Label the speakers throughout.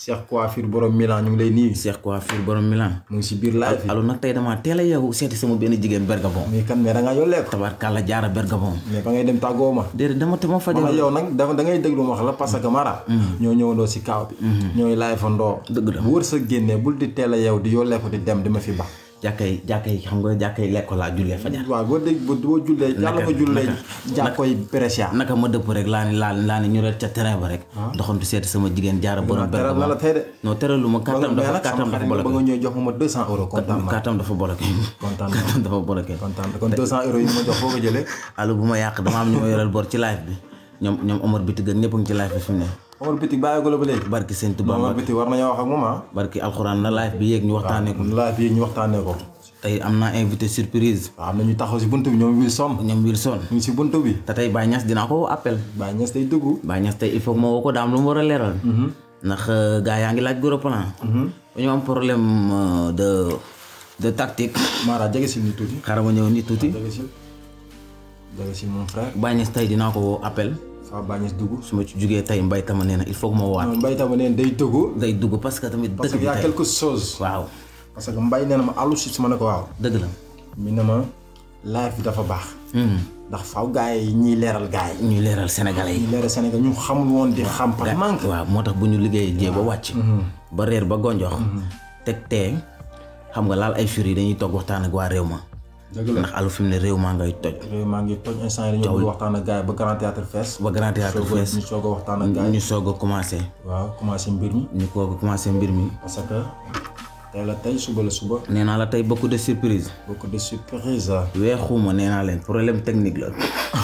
Speaker 1: Cheikh Coiffure borom Milan ñu ngi lay nuyu.
Speaker 2: Cheikh Coiffure borom Milan.
Speaker 1: mu ngi si biir live bi.
Speaker 2: alors nag tey damaa teel a yeewu seeti sama benn jigéen Bergabon.
Speaker 1: mais kan mais da ngaa yollee ko.
Speaker 2: tabarkàlla jaara Bergabon.
Speaker 1: mais ba ngay dem tàggoo ma.
Speaker 2: déedéet dama te ma fajal.
Speaker 1: man yow nag dafa da ngay déglu ma wax la parce que Mara. ñoo ñëwandoo si kaaw bi. ñooy live fa ndoo.
Speaker 2: Dëgg la.
Speaker 1: bu wër sa génnee bul di teel a yow di yollee ko di dem di ma fi ba.
Speaker 2: jàkkay jàkkay xam nga jàkkay lekko laa jullee fajar.
Speaker 1: waaw boo dégg boo boo jullee. yàlla ko jullee jàkkoy Brescia.
Speaker 2: naka ma dëpp rek laa ni laa laa ni ñu rek ca terrain ba rek. doxantu seeti sama jigéen jaara borom
Speaker 1: teral na la
Speaker 2: Bergabon.
Speaker 1: tey de.
Speaker 2: non teralu ma kàttam
Speaker 1: mais
Speaker 2: dafa
Speaker 1: nag
Speaker 2: kàttam
Speaker 1: sama
Speaker 2: dafa
Speaker 1: xarit nga ba nga
Speaker 2: bloqué.
Speaker 1: ñëw jox ma 200 euros kontaan naa.
Speaker 2: kàttam dafa bloqué.
Speaker 1: kontaan naa
Speaker 2: kàttam dafa bloqué.
Speaker 1: kontaan naa kon 200 euros yi ma jox foo ko jëlee.
Speaker 2: allo bu ma yàq dama am ñu ma yoreel bor ci live bi ñoom ñoom Omar Bitig ak ñëpp a ngi ci live bi fi mu ne.
Speaker 1: Omar Bitik bàyyi ko la ba léegi.
Speaker 2: barki sëñ Tuba
Speaker 1: Omar
Speaker 2: Mbacke
Speaker 1: Bitik war nañoo wax ak moom ah.
Speaker 2: barki alxuraan na live bi yéeg ñu waxtaanee ko.
Speaker 1: live bi ñu waxtaanee ko.
Speaker 2: tey am naa invité surprise.
Speaker 1: waaw am na ñu taxaw si buntu bi ñoom Wilson.
Speaker 2: ñoom Wilson.
Speaker 1: ñu ngi si buntu bi.
Speaker 2: te tey Baye Niass dinaa ko woo appel.
Speaker 1: Baye Niass day dugg.
Speaker 2: Baye Niass tey il faut que ma woo ko daam lu mu war a leeral. ndax gars yaa ngi laaj gros plan. dañoo am problème euh, de de tactique.
Speaker 1: Mara jege si ni tuuti.
Speaker 2: xaaral ma ñëw nii tuuti.
Speaker 1: jege si jege si mon frère.
Speaker 2: Baye Niass tey dinaa ko woo appel.
Speaker 1: Faa Baye Niass dugg.
Speaker 2: su ma ci jugee tey mbay tama nee na il faut que ma woowaat.
Speaker 1: non Mbaye tamit neen day dugg.
Speaker 2: day dugg parce que tamit
Speaker 1: parce
Speaker 2: dëkk
Speaker 1: que y
Speaker 2: bi
Speaker 1: a
Speaker 2: tey
Speaker 1: quelque chose.
Speaker 2: waaw
Speaker 1: parce que Mbaye nee na ma àllu si ma ne ko waaw.
Speaker 2: dëgg la.
Speaker 1: mi ne ma live bi dafa baax.
Speaker 2: Hmm.
Speaker 1: ndax faaw gars yi ñiy leeral gars yi.
Speaker 2: ñuy leeral sénégalais yi.
Speaker 1: ñiy leeral Sénégal ñu xamul woon di xam par manque.
Speaker 2: waaw moo tax bu ñu liggéeyee jee ba wàcc. ba reer ba gonjox. teg tee xam nga laal ay fur yi dañuy toog waxtaan ak waa réew ma.
Speaker 1: dëgg la
Speaker 2: ndax alu fi mu ne réew maa ngay toj.
Speaker 1: réew maa ngi toj instant yi dañoo bëgg waxtaan ak gars yi ba Grand Théâtre fees.
Speaker 2: ba grand théâtre
Speaker 1: soog a
Speaker 2: fees
Speaker 1: ñu soog a waxtaan ak gars yi.
Speaker 2: ñu soog a commencé.
Speaker 1: waaw commencé mbir mi.
Speaker 2: ñu ko commencé mbir mi.
Speaker 1: parce que tey la tey suba la suba.
Speaker 2: nee naa la tey beaucoup de surprise.
Speaker 1: beaucoup de surprise. ah
Speaker 2: weexuma nee naa leen problème technique la.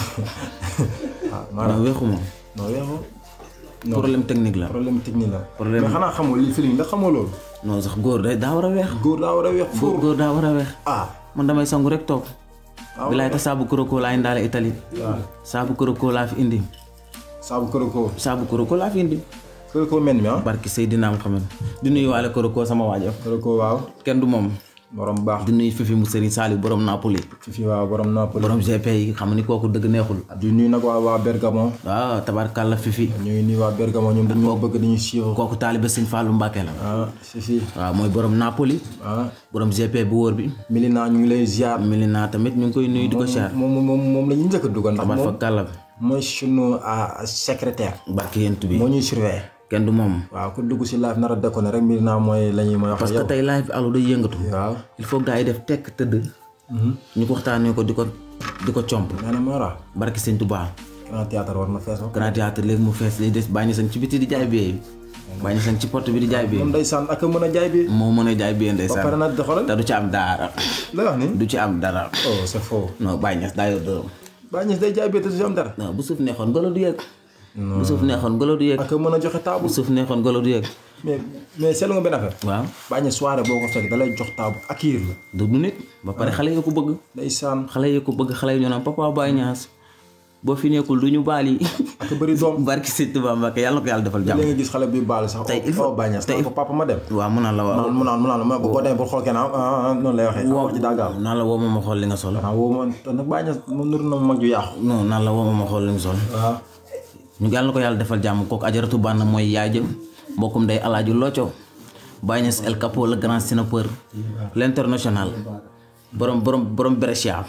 Speaker 1: maanaam
Speaker 2: non weexuma.
Speaker 1: non weexu. non
Speaker 2: problème technique la.
Speaker 1: problème technique la.
Speaker 2: Problème-
Speaker 1: mais xanaa xamoo lii feeling ndax xamoo loolu.
Speaker 2: non sax góor day daa war a weex.
Speaker 1: góor daa war a weex
Speaker 2: góor
Speaker 1: fóor.
Speaker 2: góor daa war a weex.
Speaker 1: ah.
Speaker 2: man damay sangu rek toog.
Speaker 1: waaw
Speaker 2: bilaay te saabu koroko laa indaale Italie.
Speaker 1: waaw
Speaker 2: saabu koroko laa fi indi.
Speaker 1: saabu koroko.
Speaker 2: saabu koroko laa fi indi.
Speaker 1: koroko men mi ah.
Speaker 2: barki Seydina Muhammad di nuyu waale koroko sama waajo
Speaker 1: koroko waaw.
Speaker 2: kenn du moom.
Speaker 1: borom baax.
Speaker 2: di nuyu Fifi mu Serigne Saliou borom Napoli.
Speaker 1: fi fi waaw borom Napoli.
Speaker 2: borom GP yi xam ni kooku dëgg neexul.
Speaker 1: di nuyu nag waa waa Bergamo.
Speaker 2: waaw tabarkàlla Fifi.
Speaker 1: ñuy nuyu waa Bergamo ñoom dañu bëgg dañuy suivre.
Speaker 2: kooku taalibe Sëñ Fallou Mbacke la.
Speaker 1: ah fi fi
Speaker 2: waaw mooy borom Napoli.
Speaker 1: ah.
Speaker 2: borom GP bu wóor bi.
Speaker 1: Milina ñu ngi lay ziar.
Speaker 2: Milina tamit ñu ngi koy nuyu di ko siyaar.
Speaker 1: moom moom moom la ñuy njëkk a dugal ndax
Speaker 2: tabar fa
Speaker 1: moom
Speaker 2: kàlla
Speaker 1: mooy sunu ah, secrétaire.
Speaker 2: barki yent bi
Speaker 1: moo ñuy surveiller.
Speaker 2: kenn du moom.
Speaker 1: waaw ku dugg si live nar a déconné rek Milina mooy la ñuy mooy wax
Speaker 2: parce
Speaker 1: ak
Speaker 2: que
Speaker 1: yow.
Speaker 2: tey live bi alu day yëngatu.
Speaker 1: waaw.
Speaker 2: il faut gars yi def tekk tëdd. ñu ko waxtaanee ko di ko di ko comp.
Speaker 1: nee na Mara.
Speaker 2: barki Sëñ Touba.
Speaker 1: Grand Théâtre war na fees ba.
Speaker 2: Grand Théâtre léegi mu fees day des bàyyi sañ ci biti di jaay biyee bàyyi sañ ci porte bi di jaay biyee
Speaker 1: moom ndeysaan ak a mën a jaay bi.
Speaker 2: moo mën a jaay biyee
Speaker 1: ba pare
Speaker 2: ndeysaan
Speaker 1: nag xoolal.
Speaker 2: te du ci am dara
Speaker 1: la wax ni.
Speaker 2: du ci am dara
Speaker 1: oh c'est faux.
Speaker 2: non bàyyi ñes daa yor dërëm
Speaker 1: Baye Niass day jaay bi te du si am dara.
Speaker 2: non bu suuf neexoon golo du yëg bu suuf neexoon golo du yëg
Speaker 1: ak a mën a joxe taabu.
Speaker 2: bu suuf neexoon golo du yëg
Speaker 1: mais mais seetlu nga benn affaire.
Speaker 2: waaw
Speaker 1: Baye Niass soirée boo ko fekk da lay jox taabu accueillir la.
Speaker 2: du du nit ba pare xale yi ko bëgg
Speaker 1: ndeysaan
Speaker 2: xale yi ko bëgg xale yi ñu naan papa Baye Niass boo fi nekkul du ñu baal yi
Speaker 1: ak a bëri doom.
Speaker 2: barki Sëñ Tuubaa Mbàkke yàlla na ko yàlla defal jàmm
Speaker 1: léegi nga gis xale bi baal sax.
Speaker 2: Tey il faut-
Speaker 1: oh Baye Niass
Speaker 2: tey
Speaker 1: naan ko papa ma dem.
Speaker 2: waaw mun naa la waaw
Speaker 1: mu naan mu naan ma boo demee pour xool kenn ah ah ah noonu lay waxee. wax ji daa gaaw.
Speaker 2: naan la woo ma ma xool li nga sol
Speaker 1: ah woo ma te nag Baye Niass moom nuru na mag ju yàqu.
Speaker 2: non naan la woo ma ma xool li nga sol
Speaker 1: waaw.
Speaker 2: ñu yàlla na ko yàlla defal jàmm kooku ajaratu bànn mooy yaay jëm mbokkum day alaaju looco Baye Niass El Capo le grand sénateur l'international borom borom borom Brescia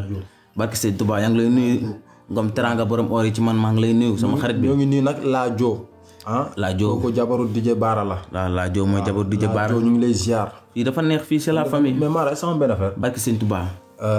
Speaker 2: barki Sëñ Tuubaa yaa ngi lay nuyu ngom teranga borom or yi ci man maa ngi lay nuyu sama xarit bi
Speaker 1: ñoo ngi nii nag laa joo. ah.
Speaker 2: laa joo
Speaker 1: kooku jabaru DJ Baara la.
Speaker 2: laa laa joo mooy jabar di jabaar
Speaker 1: joo ñu ngi lay ziar.
Speaker 2: fii dafa neex fii c'est la famille
Speaker 1: mais Mara sama benn affaire.
Speaker 2: barki Sëñ Tuubaa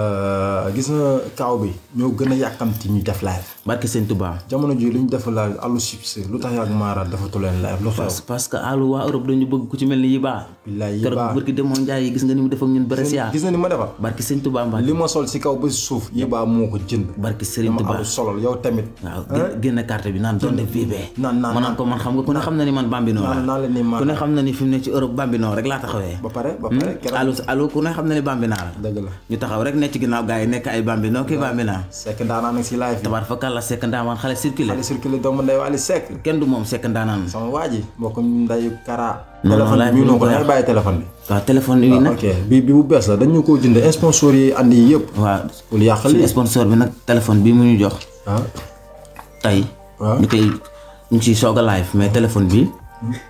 Speaker 1: gis nga kaaw bi. ñoo gën a yàkkamti ñu def live.
Speaker 2: barki Sëñ Tuubaa
Speaker 1: jamono ji lu ñu def live àllu succès lu tax yàgg Mara defatu leen live lu xew.
Speaker 2: parce parce que àllu waa Europe dañu bëgg ku ci mel ni Yiba
Speaker 1: billaay yi
Speaker 2: keroog
Speaker 1: baax
Speaker 2: barki demoon Njaay yi gis nga ni mu def ak ñun Brescia
Speaker 1: gis nga ni ma defar.
Speaker 2: barki Sëñ Tuubaa Mbàkke
Speaker 1: li ma sol si kaw ba si suuf yi baa moo ko jënd.
Speaker 2: barki Sëriñ
Speaker 1: ma
Speaker 2: Tuubaa
Speaker 1: àllu solol yow tamit.
Speaker 2: waaw gén- génne carte bi naan donte vive
Speaker 1: naan naan
Speaker 2: ma naan ko man xam nga ku ne xam na ni man bambino
Speaker 1: naan
Speaker 2: la
Speaker 1: naan leen ni
Speaker 2: ku
Speaker 1: Mara.
Speaker 2: ne xam na ni fi mu ne ci Europe bambino rek laa taxawee
Speaker 1: ba pare ba pare keroog.
Speaker 2: allo allo ku ne xam na ni bambina la
Speaker 1: dëgg la.
Speaker 2: ñu taxaw rek nekk ci ginnaaw gars yi nekk ay bambino kii bambina
Speaker 1: Seck ndaanaan nag si live bi.
Speaker 2: tabaar fa kàlla sekk ndaamaan xale circulé
Speaker 1: xale circulé doomu ndey Wally Seck.
Speaker 2: kenn du moom sekk ndaanaan
Speaker 1: sama waa ji mbokkum ndeyu Kara.
Speaker 2: Non, non,
Speaker 1: téléphone
Speaker 2: live
Speaker 1: bi
Speaker 2: bi
Speaker 1: ñu
Speaker 2: ñu
Speaker 1: ko
Speaker 2: ko
Speaker 1: dangay bàyyi téléphone bi.
Speaker 2: waaw téléphone yi nag
Speaker 1: ok bi bi bu bees la dañu ko jënd sponsor yi andi yi yëpp.
Speaker 2: waaw
Speaker 1: bul yàq
Speaker 2: suñu
Speaker 1: lii.
Speaker 2: sponsor bi nag téléphone bi mu ñu jox
Speaker 1: ah
Speaker 2: tey
Speaker 1: waaw.
Speaker 2: ñu koy ñu ciy soog a live mais téléphone bi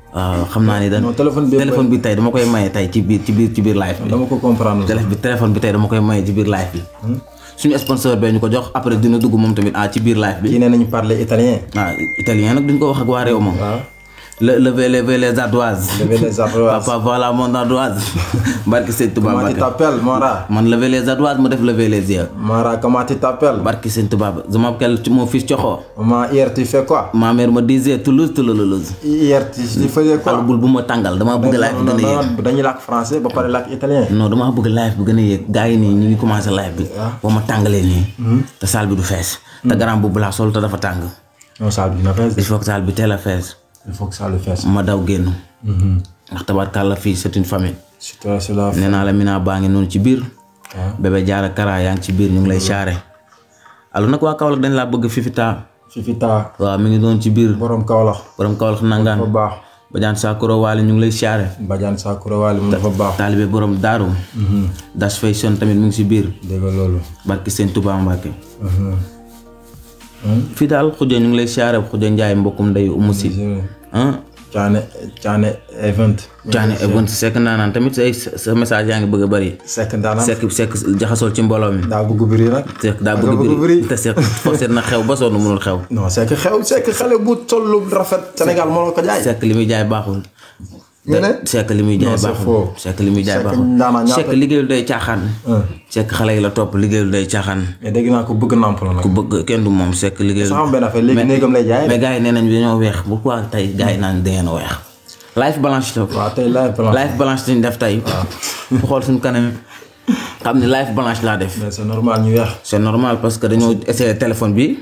Speaker 2: waaw xam naa ni da
Speaker 1: non téléphone bi
Speaker 2: téléphone bi tey dama koy maye tey ci biir ci biir ci biir live bi
Speaker 1: dama ko comprendre
Speaker 2: téléphone bi téléphone bi tey dama koy maye ci biir live bi suñu sponsor bee ñu ko jox après dina dugg moom tamit ah ci biir live bi
Speaker 1: kii nee nañu parler italien
Speaker 2: ah italien nag duñ ko wax ak waa réew moom
Speaker 1: waaw
Speaker 2: le lever lever les ardoises
Speaker 1: lever les ardoises
Speaker 2: papa voilà mon ardoise barki sëñ Tuubaa
Speaker 1: comment tu
Speaker 2: Mbàkke
Speaker 1: t'appelles Mara
Speaker 2: man lever les ardoises ma def lever les yeux
Speaker 1: Mara comment tu t'appelles
Speaker 2: barki sëñ Tuubaa je m'appelle mon fils Coxo
Speaker 1: maman hier tu fais quoi
Speaker 2: ma mère me disait Toulouse Toulouse
Speaker 1: hier tu tu faisais quoi
Speaker 2: xal bul bu ma tàngal damaa bëgg live bi
Speaker 1: non
Speaker 2: gën a
Speaker 1: non
Speaker 2: yéeg
Speaker 1: non dañuy làkk français ba pare làkk italien
Speaker 2: non damaa bëgg live bi gën a yéeg gars yi nii ñu ngi commencé live bi ba ma tàngalee nii te salle bi du fees te garam bu laa sol te dafa tàng
Speaker 1: non salle bi na fees
Speaker 2: il faut que salle bi teel a fees
Speaker 1: il faut que ça le fasse
Speaker 2: ma daw génn ndax tabarkàlla fii c'est une famille
Speaker 1: c'est toi c'est la
Speaker 2: nee naa la Mina baa ngi noonu ci biir
Speaker 1: waaw
Speaker 2: bébé jaara kara yaa ngi ci biir ñu ngi lay saare allo nag waa Kaolack dañ laa bëgg fifita
Speaker 1: Fifita
Speaker 2: waaw mi ngi doon ci biir
Speaker 1: borom Kaolack
Speaker 2: borom Kaolack
Speaker 1: fa
Speaker 2: nangaan
Speaker 1: baax
Speaker 2: bajaan sakuro waali ñu ngi lay saare
Speaker 1: Badiane Sakura Wali mu dafa baax
Speaker 2: taalibe borom daaru das fay son tamit mu ngi si biir
Speaker 1: dégg nga loolu
Speaker 2: barki seen Tuubaa Mbàkke fii daal xuja ñu ngi lay saare xuja njaay mbokkum ndeyu umu si ah
Speaker 1: Caane Caane event
Speaker 2: Caane Event sekk naanaan tamit say sa message yaa ngi bëgg a bëri
Speaker 1: sekk ndaanaan
Speaker 2: sekk sekk jaxasool ci mbooloo mi
Speaker 1: daa bëgg biri nag
Speaker 2: sekk daa
Speaker 1: daa
Speaker 2: bëgg
Speaker 1: bëgg
Speaker 2: biri
Speaker 1: biri
Speaker 2: te sekk forcé na xew ba sonn mënul xew
Speaker 1: non sekk xew sekk xale bu tollu rafet Sénégal moo la ko jaay
Speaker 2: sekk li muy jaay baaxul
Speaker 1: nga ne
Speaker 2: sekk li muy jaay
Speaker 1: Non, c'est
Speaker 2: baaxul
Speaker 1: faux.
Speaker 2: sekk li muy jaay
Speaker 1: Sekk
Speaker 2: baaxul
Speaker 1: ndaanaan ñaata-
Speaker 2: sekk liggéeyul day caaxaan
Speaker 1: Hein.
Speaker 2: sekk xale yi la topp liggéeyul day caaxaan
Speaker 1: mais dégg naa ko bëgg namp la nag
Speaker 2: ku bëgg kenn du moom sekk liggéeyul
Speaker 1: sax am benn affaire léegi néegam lay jaay
Speaker 2: mais gars yi nee nañ dañoo weex pourquoi tey gars yi naan dangeen a weex life balance la
Speaker 1: waaw tey live plan
Speaker 2: life balance lañ def tey ku xool suñu kanam xam ne life balance laa def
Speaker 1: mais c'est normal ñu weex
Speaker 2: c'est normal parce que dañoo essayé téléphone bi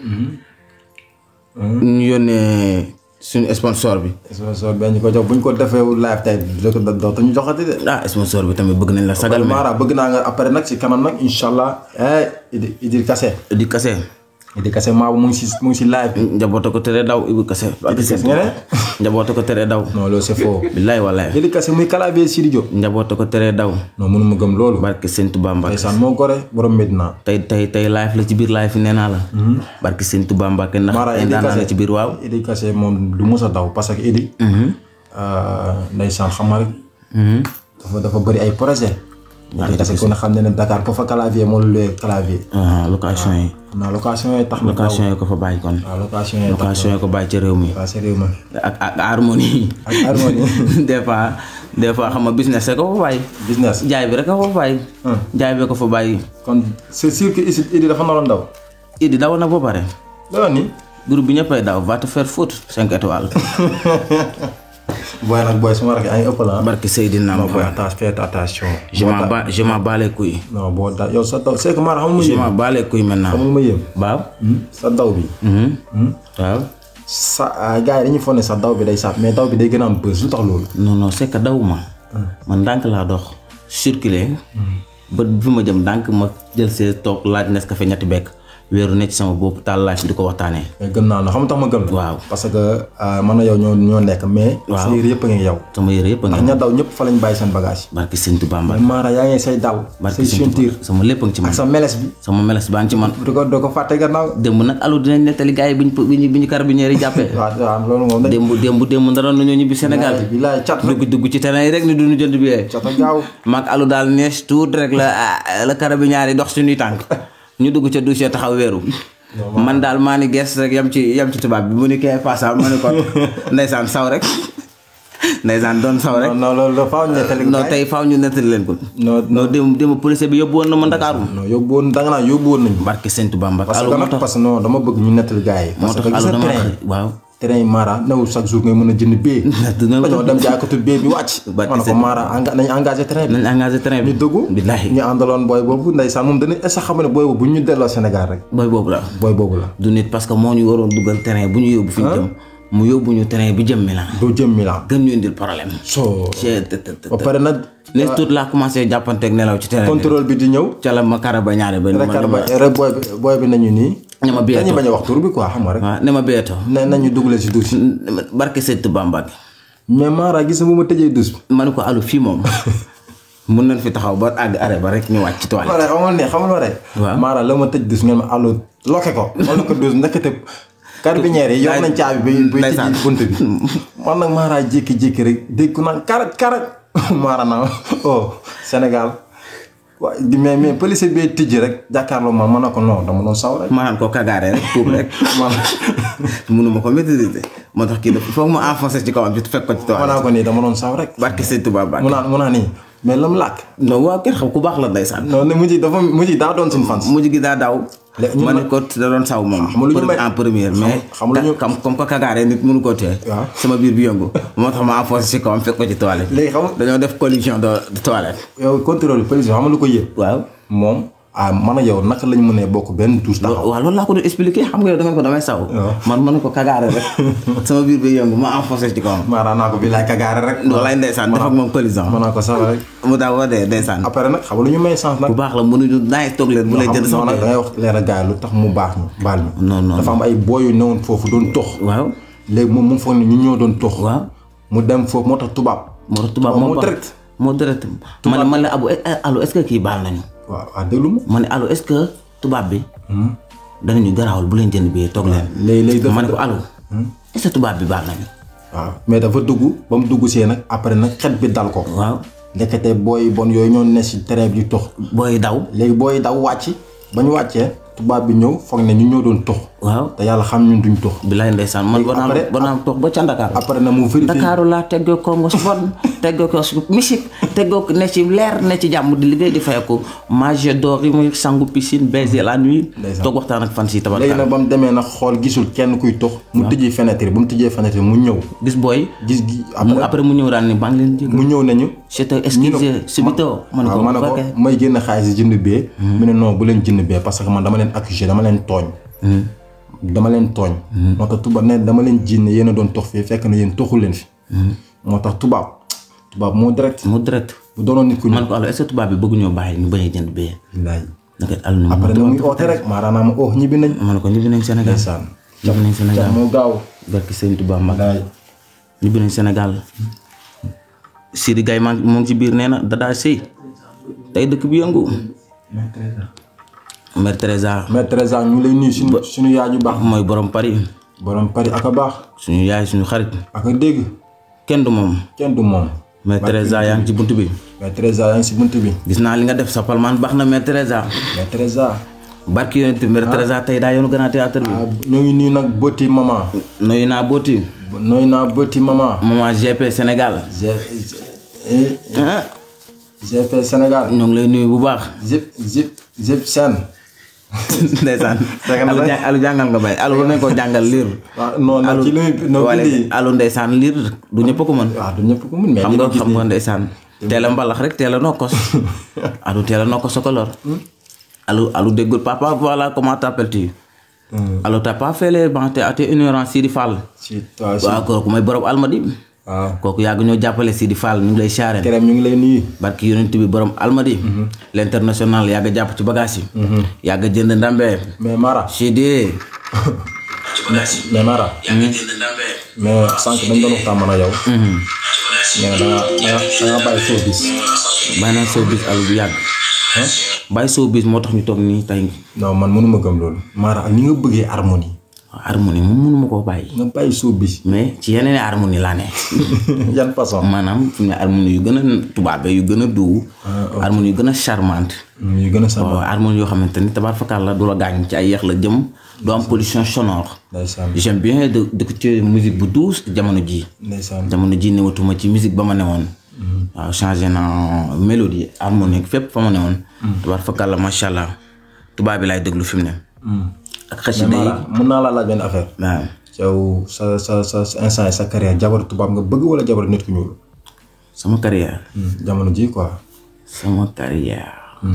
Speaker 2: ñu yónnee suñu sponsor bi
Speaker 1: sponsor ben ñu ko jox bu ñu ko defee live tey dootu dootu ñu joxati de
Speaker 2: ah sponsor bi tamit bëgg nañ la sagal mais
Speaker 1: Mara bëgg naa nga après nag si kanam nag incha allah eh Idi Idi Kase
Speaker 2: di kase
Speaker 1: Idi Kase maa mu ngi si mu ngi si live bi
Speaker 2: njaboota ko tere daw ibu kase
Speaker 1: Idi Kase nga ne
Speaker 2: njaboota ko tere daw
Speaker 1: non loolu c'est faux
Speaker 2: billaay wallaay
Speaker 1: Idi Kase muy clavier Sidi Diop
Speaker 2: njaboota ko tere daw
Speaker 1: non mënu ma gëm loolu
Speaker 2: barke sëñ Tuubaa Mbàkke
Speaker 1: ndeysaan moo gore borom Medina
Speaker 2: tey tey tey live la ci biir live yi nee naa la barke sëñ Tuubaa Mbàkke ndax
Speaker 1: Mara
Speaker 2: ay
Speaker 1: Idi
Speaker 2: ndaanaan la
Speaker 1: Kase
Speaker 2: ci biir waaw
Speaker 1: Idi Kase moom du mës a daw parce que Idi ndeysaan xam nga rek dafa dafa bëri ay projet Idi Kase ku ne xam ne ne Dakar ko fa clavier moo lu lee clavier
Speaker 2: ah location yi
Speaker 1: xam naa location yi tax na daw
Speaker 2: location yi ko fa bàyyi kon
Speaker 1: waaw location yi tax
Speaker 2: location yi ko bàyyi ci réew mi
Speaker 1: waaw c'est réew ma
Speaker 2: ak ak harmonie
Speaker 1: ak harmonie
Speaker 2: des fois des fois xam nga business rek ko fa bàyyi
Speaker 1: business
Speaker 2: jaay bi rek ko fa bàyyi jaay bi ko fa bàyyi
Speaker 1: kon c'est sûr que ici Idi dafa naroon daw
Speaker 2: idi daw na ba pare
Speaker 1: loolu ni
Speaker 2: groupe bi ñëppay daw va te faire foutre cinq étoiles
Speaker 1: booy nag booy suma rakk ay ëpp la
Speaker 2: barke Seydina
Speaker 1: non booy
Speaker 2: Muhammad
Speaker 1: attention faites attention
Speaker 2: je m'en bats je m'en bats les couilles
Speaker 1: non boo da yow sa daw c'est que Mara xamul ma
Speaker 2: je
Speaker 1: yéem
Speaker 2: m'en bats les couilles maintenant
Speaker 1: xamul ma yéem
Speaker 2: waaw
Speaker 1: sa daw bi
Speaker 2: waaw
Speaker 1: sa gars yi dañuy foog ne sa daw bi day sàpp mais daw bi day gën a am bës lu tax loolu
Speaker 2: non non c'est que daw ma man ndànk laa dox circuler ba fi ma jëm ndànk ma jël see toog laaj Nescafé ñetti bekk wéeru ne ci sama bopp taal laaj di ko waxtaanee
Speaker 1: mais gëm naa la xam nga tax ma gëm la
Speaker 2: waaw
Speaker 1: parce que man na yow ñoo ñoo nekk mais sa yére yëpp a ngi yow
Speaker 2: sama yére yëpp a
Speaker 1: ndax
Speaker 2: ngi
Speaker 1: ña daw ñëpp fa lañ bàyyi seen bagage
Speaker 2: barke Sëñ Tuubaa
Speaker 1: mais
Speaker 2: Mbàkke
Speaker 1: Mara yaa ngi say dal
Speaker 2: barke
Speaker 1: say
Speaker 2: Sëñ
Speaker 1: ceinture
Speaker 2: Tuubaa sama lépp a ngi ci man
Speaker 1: ak sa meles bi
Speaker 2: sama meles baa ngi ci man
Speaker 1: du ko doo ko fàtte gannaaw
Speaker 2: démb nag alu dinañ nettali gars yi bi ñu bi ñu bi ñu carabinieri yi jàppee
Speaker 1: waaw waaw loolu moom dañ
Speaker 2: démb démb démb ndaroon nañoo ñibbi Sénégal
Speaker 1: bilaay cat rek
Speaker 2: dugg dugg ci terrain yi rek ni duñu jënd bi
Speaker 1: cat a gaaw
Speaker 2: maag alu daal nees tuut rek la ah, la carabinieri dox suñuy tànk ñu dugg ca douche taxaw weeru man daal maa ni gees rek yam ci yam ci tubaab bi mu ni kee passa ma ni ko ndeysaan saw rek ndeysaan doon saw rek
Speaker 1: non non loolu dafa am nettali
Speaker 2: non tey faaw ñu nettali leen ko
Speaker 1: non
Speaker 2: non démb démb policier bi yóbbu woon na ma Ndakaaru
Speaker 1: non yóbbu woon da nga naan yóbbu woon nañu
Speaker 2: barke Sëñ Tuubaa Mbàkke
Speaker 1: parce
Speaker 2: alu
Speaker 1: que
Speaker 2: moo
Speaker 1: nag
Speaker 2: tax
Speaker 1: parce que non dama bëgg ñu nettali gars yi
Speaker 2: moo
Speaker 1: parce
Speaker 2: tax
Speaker 1: que gis
Speaker 2: alu
Speaker 1: nga
Speaker 2: dama
Speaker 1: train
Speaker 2: waaw
Speaker 1: train yi Mara newul chaque jour ngay mën a jënd bee
Speaker 2: dina
Speaker 1: dañoo dem jaaykatu bee bi wàcc
Speaker 2: Barke
Speaker 1: ma ne ko
Speaker 2: Sëñ-
Speaker 1: Mara enga nañ engagé train bi
Speaker 2: nañ engagé train bi
Speaker 1: ñu dugg
Speaker 2: billaahi
Speaker 1: ñu àndaloon booy boobu ndeysaan moom dana est-ce que xam ne booy boobu bu ñu delloo Sénégal rek
Speaker 2: booy boobu la
Speaker 1: booy boobu la
Speaker 2: du nit parce que moo ñu waroon dugal terrain bu ñu yóbbu fi ñu jëm mu yóbbu ñu terrain bi jëm Milan
Speaker 1: doo jëm Milan
Speaker 2: gën ñu indil problème
Speaker 1: so
Speaker 2: ci te te te
Speaker 1: ba pare nag
Speaker 2: ne tout laa commencé jàppanteeg nelaw ci terrain bi
Speaker 1: contrôle bi di ñëw
Speaker 2: ca la ma kara ba ñaare ba ni
Speaker 1: rek
Speaker 2: ma
Speaker 1: ba rek booy bi booy bi nañu nii
Speaker 2: ne ma
Speaker 1: dañuy
Speaker 2: biyeeto
Speaker 1: bañ a wax tur bi quoi xam nga rek
Speaker 2: waaw ne ma biyeeto
Speaker 1: ne nañu dugalee si douche
Speaker 2: barke Sëñ Tuubaa Mbàkke
Speaker 1: mais Mara gis nga bu ma tëjee douche bi
Speaker 2: ma ne ko alu fii moom mun nañ fi taxaw ba àgg arrêt ba rek ñu wàcc ci toilette
Speaker 1: ma ne xamal ne xamal ma rek
Speaker 2: Waaw.
Speaker 1: Mara la ma tëj douche ngeen ma allo loke ko ma loke douche ndekete carabinieri yi yor nañ caabi bay bay
Speaker 2: Ndeysaan.
Speaker 1: tëj bunt bi man nag Mara jékki-jékki rek dégg ku naan karaj karaj Mara naa oh Sénégal waa mais mais police bi tijji rek jàkkaarloo man ma ne ko non dama doon saw rek
Speaker 2: ma naan ko kagaare rek tuub rek
Speaker 1: man
Speaker 2: mënuma ko maîtriser moo tax kii dafa foog mu enfoncé ci kawam ci fekk ko ci
Speaker 1: ma
Speaker 2: toile
Speaker 1: naa ko nii dama doon saw rek
Speaker 2: barke sëñ Tuubaa
Speaker 1: mu
Speaker 2: Mbàkke
Speaker 1: naan mu naan nii mais lam làkk
Speaker 2: non waaw kenn xam ku baax la ndeysaan
Speaker 1: non ne mujj dafa mujj daa doon suñu fans
Speaker 2: mujj gi daa daw
Speaker 1: Léegi ñu
Speaker 2: ma
Speaker 1: ma-
Speaker 2: ne ko da doon saw moom
Speaker 1: xam nga lu ñu may-
Speaker 2: en première mais
Speaker 1: xam nga lu ñu-
Speaker 2: comme comme que kagaare nit mënu koo tee
Speaker 1: Waaw.
Speaker 2: sama biir bi yëngu moo tax ma enfoncé ci kawam fekk ko ci toilette
Speaker 1: léegi xam nga
Speaker 2: dañoo def collision de de toilette
Speaker 1: yow contrôle police bi xam nga lu ko yëg
Speaker 2: waaw
Speaker 1: moom ah man a yow naka lañ mënee bokk benn douche taxaw
Speaker 2: waaw loolu laa ko doon expliqué xam nga yow da nga ko damay saw man ma ne ko kagaare rek sama biir bi yëngu ma enfoncé ci kawam
Speaker 1: Mara naa ko bi laay kagaare rek
Speaker 2: loolay ndeysaan def ak moom collision
Speaker 1: ma naa ko saw rek
Speaker 2: mu daa woo dee ndeysaan
Speaker 1: après nag xam nga lu ñu may chance nag
Speaker 2: bu baax la mënuñu naay toog leen bu lay jënd
Speaker 1: non
Speaker 2: sax
Speaker 1: nag da ngay wax leer a gaay lu tax mu baax ñu baal ñu
Speaker 2: non non
Speaker 1: dafa am ay booy yu newoon foofu doon tox
Speaker 2: waaw
Speaker 1: léegi moom mu foog ne ñu ñoo doon tox
Speaker 2: waaw
Speaker 1: mu dem foofu moo tax tubaab
Speaker 2: moo tax tubaab
Speaker 1: waaw,
Speaker 2: moo
Speaker 1: moo
Speaker 2: baax
Speaker 1: direct.
Speaker 2: moo direct ma ne man la abu eh, eh, allo est-ce que kii baal nañu
Speaker 1: waaw waaw déglu ma
Speaker 2: ma ne allo est-ce que tubaab bi danañu garaawul bu leen jënd bi toog leen
Speaker 1: léegi léegi dafa
Speaker 2: ma ne ko allo est-ce que tubaab bi baal nañu
Speaker 1: waaw mais dafa dugg ba mu dugg see nag après nag xet bi dal ko
Speaker 2: waaw
Speaker 1: lekkate booy bon yooyu ñoo ne si terrain bi di tox
Speaker 2: booy daw
Speaker 1: léegi booy daw wàcc ba ñu wàccee tubaab bi ñëw foog ne ñu ñoo doon tox
Speaker 2: waaw
Speaker 1: te yàlla xam ñun duñ tox
Speaker 2: bilaay ndeysaan man ba naan
Speaker 1: après-
Speaker 2: ba naan toog ba ca Ndakaaru
Speaker 1: après na mu vérifié
Speaker 2: Ndakaaru laa teggoo ko nga sport teggoo ko musique teggoo ko ne ci leer ne ci jàmm di liggéey di fayeku mage d'or yi muy sangu piscine baiser la nuit
Speaker 1: Ndeysaan.
Speaker 2: toog waxtaan ak fan si
Speaker 1: léegi
Speaker 2: tabarka
Speaker 1: nag ba mu demee nag xool gisul kenn kuy tox mu tëjee fenêtre ba mu tëjee fenêtre mu ñëw
Speaker 2: gis booy
Speaker 1: gis gi
Speaker 2: mu
Speaker 1: après
Speaker 2: après mu ñëw daan ni maa ngi leen jégal
Speaker 1: mu ñëw nañu
Speaker 2: c'était excusez subito ma ne
Speaker 1: waaw
Speaker 2: ko
Speaker 1: ma ne ko
Speaker 2: ok.
Speaker 1: may génn xaalis jënd bee mu ne non bu leen jënd bee parce que man dama leen accusé dama leen tooñ dama leen tooñ moo tax tubaab ne dama leen jinne yéen a doon tox fii fekk na yéen toxul leen fi moo tax tubaab tubaab moo direct
Speaker 2: mu direct
Speaker 1: bu doonoon nit ku ñu
Speaker 2: man ko alors est-ce que tubaab bi bëgg ñoo bàyyi ñu bañ a jënd bee
Speaker 1: laay
Speaker 2: naka àll na
Speaker 1: après na muy oote rek maanaam ma oh ñibbi nañ
Speaker 2: ma ne ko ñibbi nañ Sénégal
Speaker 1: ndeysaan
Speaker 2: ñibbi nañ Sénégal
Speaker 1: cat moo gaaw
Speaker 2: barki sëñ Tuubaa Mbàkke
Speaker 1: laay
Speaker 2: ñibbi nañ Sénégal Sidi Gaye maa ngi moo ngi ci biir nee na dadaa sëy tey dëkk bi yëngu Mère Teresa
Speaker 1: mais Teresa ñu ngi lay nuyu suñu suñu yaay ju baax
Speaker 2: mooy borom Paris
Speaker 1: borom Paris ak a baax
Speaker 2: suñu yaay suñu xarit
Speaker 1: ak a dégg
Speaker 2: kenn du moom
Speaker 1: kenn du moom
Speaker 2: Mère Teresa yaa ngi ci bunt bi
Speaker 1: mais Teresa yaa ngi si bunt bi
Speaker 2: gis naa li nga def sa palmaan baax na Mère Teresa
Speaker 1: mais Teresa
Speaker 2: barki yonent Mère Teresa tey daa yoonu grand théâtre bi
Speaker 1: ah ñoo ngi nuyu nag bëti maman
Speaker 2: nuyu naa booti
Speaker 1: nooy naa bëti maman
Speaker 2: maman GP Sénégal
Speaker 1: G G
Speaker 2: ah
Speaker 1: GP Sénégal
Speaker 2: ñoo ngi lay nuyu bu baax
Speaker 1: zip zip zip sen
Speaker 2: ndeysaan
Speaker 1: Dëgg la
Speaker 2: alu
Speaker 1: de.
Speaker 2: jàng- alu jàngal nga bay alu war nañ ko jàngal liir
Speaker 1: waaw non nag ci li muy non
Speaker 2: wala
Speaker 1: bindi
Speaker 2: alu ndeysaan liir du ñëpp ko mën
Speaker 1: waaw du ñëpp ko mun mais
Speaker 2: xam
Speaker 1: li
Speaker 2: nga
Speaker 1: ma gis
Speaker 2: xam nga ndeysaan teel a mbalax rek teel a nokkos alu teel a nokkos sa kolor alu alu déggul papa voilà comment t'appelles-tu alu t'as pas fait les bancs t'es t'es ignorant Sidi Fall
Speaker 1: si waaw si
Speaker 2: waaw kooku mooy borom almadi
Speaker 1: waaw
Speaker 2: kooku yàgg ñoo jàppale Sidi Fall ñu ngi lay siyaareen
Speaker 1: kerem ñu ngi lay nuyu
Speaker 2: barki yonent bi borom almadi l'international yàgg jàpp ci bagage yi yàgg jënd ndambe
Speaker 1: mais Mara
Speaker 2: Sidi
Speaker 1: mais Mara mais sànq dañ doon waxtaan man a yow mais da nga da nga da nga bàyyi foo bis
Speaker 2: bàyyi naa showbiz alu bu yàgg bàyyi showbiz moo tax ñu toog nii tey
Speaker 1: non man mënuma gëm loolu Mara ak ni nga bëggee harmonie
Speaker 2: harmonie moom mënuma koo bàyyi
Speaker 1: nga bàyyi soo bis
Speaker 2: mais ci yeneen i harmonie laa ne
Speaker 1: yan façon
Speaker 2: maanaam fi mu ne harmonie yu gën a tubaabe yu gën a duu harmonie yu gën a charmante
Speaker 1: yu gën a sama
Speaker 2: waaw harmonie yoo xamante ni tabaar fakal la du la gaañ ci ay yeex la jëm du am pollution sonore
Speaker 1: ndeysaan
Speaker 2: j'aime bien de d'écouter musique bu douce jamono ji
Speaker 1: ndeysaan
Speaker 2: jamono ji newatuma ci musique ba ma newoon waaw changé na mélodie harmonique fépp fa ma newoon tabaar fakal la macha allah tubaab bi laay déglu fi mu ne ak xasida yi
Speaker 1: Mara mën naa laa laaj benn affaire
Speaker 2: waaw
Speaker 1: yow sa sa sa sa instant yi sa carrière jabaru tubaab nga bëgg wala jabaru nit ku ñuul
Speaker 2: sama carrière
Speaker 1: jamono ji quoi
Speaker 2: sama carrière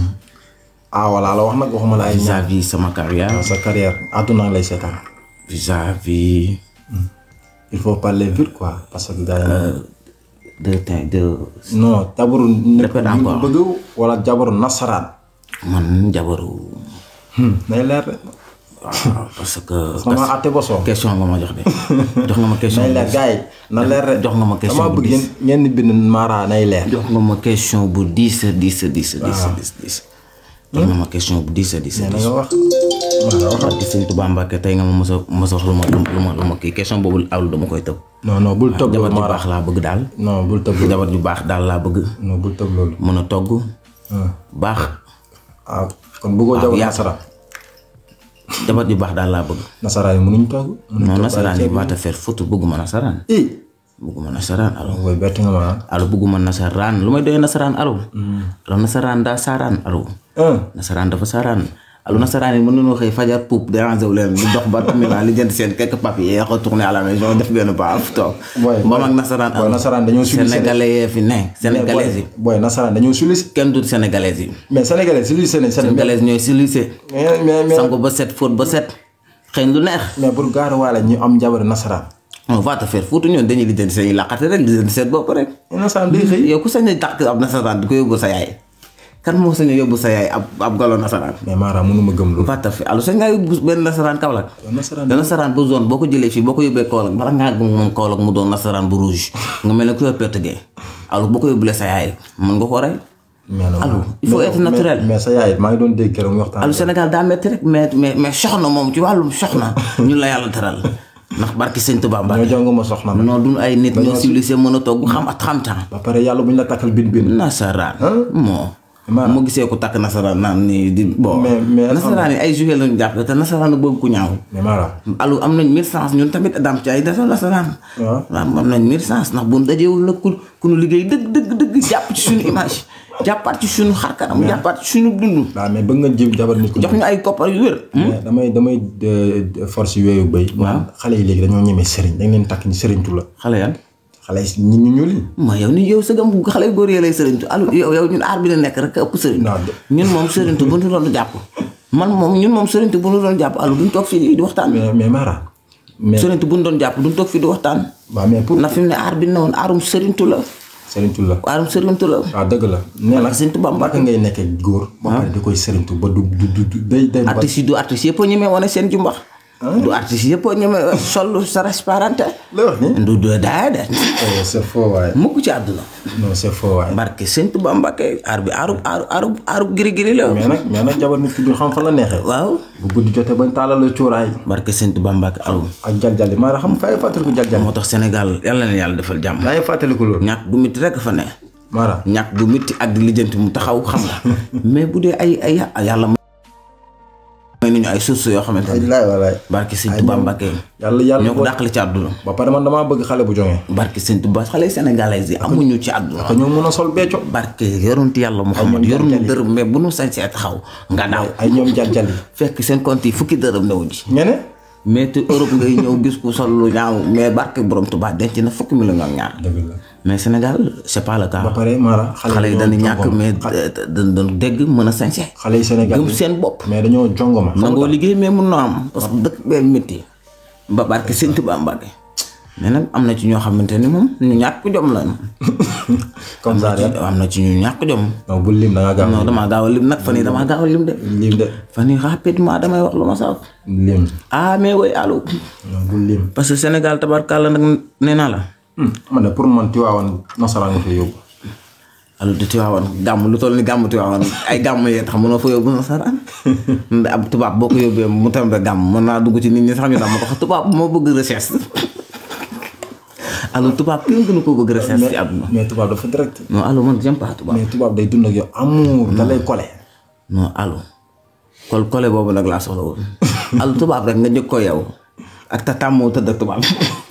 Speaker 1: ah voilà la wax nag waxuma la ay ñaar
Speaker 2: vis-à-vis sama carrière
Speaker 1: sa carrière àdduna lay seetaan
Speaker 2: vis-à-vis
Speaker 1: il faut parler vite quoi parce que gars yi
Speaker 2: de te- de
Speaker 1: non jabaru nit ku
Speaker 2: Répète
Speaker 1: ñuul nga
Speaker 2: encore.
Speaker 1: bëgg wala jabaru nasaraan
Speaker 2: man jabaru
Speaker 1: nay leer de
Speaker 2: waaw parce que
Speaker 1: sama àtte ba soo
Speaker 2: question nga ma jox de jox nga ma question
Speaker 1: nay leer gars yi na leer de
Speaker 2: jox nga ma question
Speaker 1: dama
Speaker 2: bu
Speaker 1: bëgg ngeen ngeen di bind Mara nay leer
Speaker 2: jox nga ma question bu dix dix dix dix dix dix jox nga ma question bu dix dix
Speaker 1: na
Speaker 2: dix
Speaker 1: nga wax
Speaker 2: barke sëñ Tuubaa Mbàkke tey nga ma mos a mos a wax lu ma lu ma lu ma kii question boobu alu dama koy tëb
Speaker 1: non non bul tëb
Speaker 2: jabar
Speaker 1: loolu
Speaker 2: ju
Speaker 1: Mara
Speaker 2: baax laa bëgg daal
Speaker 1: non bul tëb loolu
Speaker 2: jabar ju baax daal laa bëgg
Speaker 1: non bul tëb loolu
Speaker 2: mën a togg
Speaker 1: ah
Speaker 2: baax
Speaker 1: ah kon bëggoo jabar
Speaker 2: yaa-
Speaker 1: nasaraan
Speaker 2: jabar ju baax daal laa bëgg
Speaker 1: nasaraan yi mënuñ togg mënuñ
Speaker 2: non
Speaker 1: togg
Speaker 2: nasaraan
Speaker 1: ay
Speaker 2: yi
Speaker 1: ceeb
Speaker 2: waata faire foot bëgguma nasaraan
Speaker 1: i
Speaker 2: bëgguma nasaraan alo
Speaker 1: woy bett nga ma
Speaker 2: alo bëgguma nasaraan lu may doyee nasaraan alo alo nasaraan daa saaraan alo
Speaker 1: ah
Speaker 2: nasaraan dafa saaraan alu nasaraan yi mën nañoo xëy fajar puub déranger wu leen di dox ba Milan li jënd seen quelques papiers retourner à la maison def benn pas toog
Speaker 1: Boy,
Speaker 2: ba mag nasaraan
Speaker 1: boy, nasaraan dañoo sulli
Speaker 2: sénégalais yee fi ne sénégalais yi
Speaker 1: booy nasaraan dañoo sulli
Speaker 2: kenn du sénégalais yi
Speaker 1: mais sénégalais sulli seen seen
Speaker 2: sénégalais ñooy silicé
Speaker 1: mais mais mais
Speaker 2: sangu ba set fóot ba set xëy lu neex
Speaker 1: mais pour gaar waale ñu am jabar nasaraan
Speaker 2: on va te faire foutu ñoon dañuy lijjanti seen i laqate rek lijjanti seen bopp rek
Speaker 1: nasaraan day xëy
Speaker 2: yow ku sañ a tàkk ab nasaraan di ko yóbbu sa yaay kan moo sañ a yóbbu sa yaay ab ab galo nasaraan
Speaker 1: mais Mara mënuma gëm loolu
Speaker 2: va te faire alu sañ ngaa yóbbu benn nasaraan Kaolack
Speaker 1: nasaraan
Speaker 2: da nasaraan bu zone boo ko jëlee fii boo ko yóbbee Kaolack bala ngaa gëm moom Kaolack mu doon nasaraan bu rouge nga mel ne ku yor pertugee alu boo ko yóbbulee sa yaay mën nga ko rey
Speaker 1: mais non
Speaker 2: Allô, il faut
Speaker 1: mais-
Speaker 2: être naturel.
Speaker 1: mais mais sa yaay maa ngi doon dégg keroog mu waxtaan
Speaker 2: alu Sénégal daa metti rek mais mais mais soxna moom ci wàllum soxna ñun la yàlla teral ndax barki sëñ Tuubaa Mbàkke
Speaker 1: ñoo jongo ma soxna nag
Speaker 2: non duñ ay nit ñoo civilisé mën a togg xam at xam temps
Speaker 1: ba pare yàlla bu ñu la takkal bin bin
Speaker 2: nasaraan moo
Speaker 1: Ma-
Speaker 2: mu gisee ko takk nasaraan naan nii di bon
Speaker 1: Mais- mais-
Speaker 2: nasaraan yi ay joué lañu jàpp te nasaraan bëgg ku ñaaw
Speaker 1: mais Mara
Speaker 2: alu am nañ mille chance ñun tamit dam ci ay dafa nasaraan
Speaker 1: waaw
Speaker 2: waaw am nañ mille chance ndax bu ñu dajewul nag ku ku nu liggéey dëgg dëgg dëgg jàpp ci suñu image jàppaat ci suñu xarkanam jàppaat ci suñu dund
Speaker 1: waaw mais bëgg nga jëm jabar nit ku
Speaker 2: jox ñu ay koppar yu wér
Speaker 1: mais damay damay de- de- force yooyu béy man xale yi léegi dañoo ñemee sëriñ dañ leen takk ni sëriñtu la
Speaker 2: xale yan
Speaker 1: xale yi ñi ñu ñuul yi
Speaker 2: ma yow ni yow sëgam xale yu góor yi lay sëriñtu alu yow yow ñun aar bi la nekk rek ëpp sëriñ
Speaker 1: Non, de-
Speaker 2: ñun moom sëriñtu bu ñu doon jàpp man moom ñun moom sëriñtu bu ñu doon jàpp alu duñ toog fii di waxtaan
Speaker 1: mais mais Mara mais
Speaker 2: sëriñtu bu ñu doon jàpp duñ toog fii di waxtaan
Speaker 1: waaw mais pour
Speaker 2: ndax fi mu ne aar bi ne woon aarum sëriñtu la
Speaker 1: sëriñtu la
Speaker 2: aarum sëriñtu la
Speaker 1: waaw dëgg la nee na
Speaker 2: Sëriñ Tuubaa
Speaker 1: naka ngay nekkee góor ba pare di koy sëriñtu ba du du du du- day day ba
Speaker 2: artistes yi du artistes yëpp a ñemee wane seen jumbax du artistes yëpp a ñemee sol sa transparente
Speaker 1: la wax ni
Speaker 2: du du daay de
Speaker 1: Oh, c'est faux waaye
Speaker 2: mukk ci àdduna
Speaker 1: non c'est faux waaye
Speaker 2: barke Sëriñ Tuubaa Mbàkke aar bi aaru aaru aaru aaru giri giri la
Speaker 1: mais nag mais nag jabar nit ki du xam fan la neexee
Speaker 2: waaw
Speaker 1: bu guddi jotee bañ taalal la cuuraay
Speaker 2: barke Sëriñ Tuubaa Mbàkke alu
Speaker 1: ak jaljali Mara xam nga fay fàttaliku jaljali
Speaker 2: moo tax Sénégal yàlla na yàlla defal jàmm
Speaker 1: yaa ngi fàttaliku loolu
Speaker 2: ñàkk gu métti rek fa ne
Speaker 1: Mara
Speaker 2: ñàkk gu métti ak di lijjanti mu taxaw xam nga mais bu dee ay ay yàlla may nañu ay sources yoo xamante ne
Speaker 1: wallaay wallaay
Speaker 2: barke Sëriñ Tuubaa Mbàkke
Speaker 1: yàlla yàlla
Speaker 2: ñoo ko dàqale ci àdduna
Speaker 1: ba pare man damaa bëgg xale bu jonge
Speaker 2: barke Sëriñ Tuubaa xale sénégalais yi amuñu ci àdduna
Speaker 1: te ñoo mën a sol becco
Speaker 2: barke yorunti yàlla Muhammad yoruñu dërëm mais bu nu sañsee taxaw nga daaw
Speaker 1: ay ñoom jaljali
Speaker 2: fekk seen compte yi fukki dërëm newu ji
Speaker 1: ngene
Speaker 2: mais te Europe ngay ñëw gis ku sol lu ñaaw mais barke borom Tuubaa denc na fukki million ak ñaar
Speaker 1: dëgg la
Speaker 2: mais Sénégal c'est pas le cas
Speaker 1: ba pare Mara
Speaker 2: xale yi dañu ñàkk mais dañ doon dégg mën a sañse
Speaker 1: xale yi Sénégal
Speaker 2: gëm seen bopp
Speaker 1: mais dañoo jongoma
Speaker 2: nangoo liggéey mais mun na am parce que dëkk bee métti ba barke Sëriñ Tuubaa Mbàkke mais nag am na ci ñoo xamante ni moom ñu ñàkk jom la
Speaker 1: comme ça rek
Speaker 2: am na ci ñu ñàkk jom
Speaker 1: non bul lim da nga gaaw
Speaker 2: non damaa gaaw a lim nag fan yii damaa gaaw a lim de
Speaker 1: lim de
Speaker 2: fan yii rapidement damay wax lu ma saaf
Speaker 1: lim
Speaker 2: ah mais woy allo
Speaker 1: non bul lim
Speaker 2: parce que Sénégal tabarkàlla nag nee naa la
Speaker 1: man de pour man Tiwaawan nasaraan nga fa yóbbu
Speaker 2: allo di Tiwaawan gàmm lu toll ni gàmm Tiwaawan ay gàmm yee tax mënoo fa yóbbu nasaraan ab tubaab boo ko yóbbee mu tembe gàmm mën naa dugg ci nit ñi sax ñu dam ko tubaab moo bëgg recherche allo tubaab kenn gënu ko bëgg recherche ci àdduna
Speaker 1: mais tubaab dafa direct
Speaker 2: non allo man j'aime pas tubaab
Speaker 1: mais tubaab day dund ak yow amour da lay kole
Speaker 2: non allo kol kole boobu nag laa soxla woon allo tubaab rek nga njëkk ko yow ak ta tàmmoo tëdd ak tubaab